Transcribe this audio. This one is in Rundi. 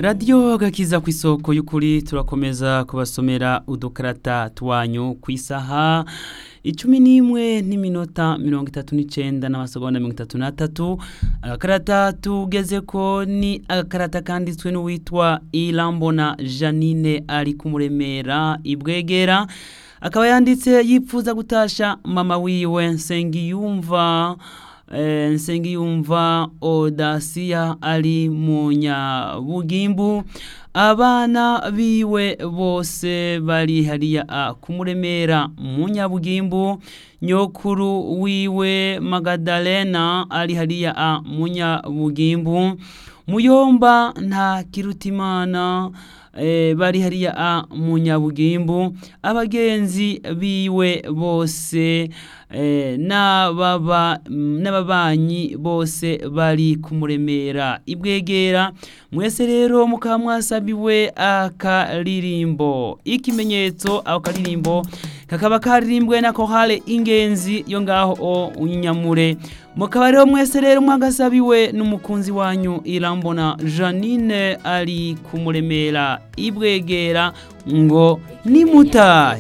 radiyo gakiza ku isoko y'ukuri turakomeza kubasomera udukarata twanyu ku isaha icumi n'imwe n'iminota mirongo itatu n'icenda n'amasegonda mirongo itatu n'atatu agakarata tugeze ko ni agakarata kanditswe n'uwitwa irambona janine ari kumuremera ibwegera akaba yanditse yipfuza gutasha mama wiwe nsengiyumva eh, nsengiyumva odasiya ari mu nyabugimbu abana biwe bose bari hariya a kumuremera mu nyabugimbu nyokuru wiwe magadalena ari hariya a mu nyabugimbu muyomba nta kirutimana eh, bari hariya a mu nyabugimbu abagenzi biwe bose eh, n'ababa n'ababanyi bose bari kumuremera ibwegera mwese rero mukaba mwasabiwe akaririmbo ikimenyetso ako karirimbo kakaba karirimbwe na kohale ingenzi yo ngaho o nyamure mukaba rero mwese rero mwagasabiwe n'umukunzi wanyu irambona janine ari kumuremera ibwegera ngo nimutahe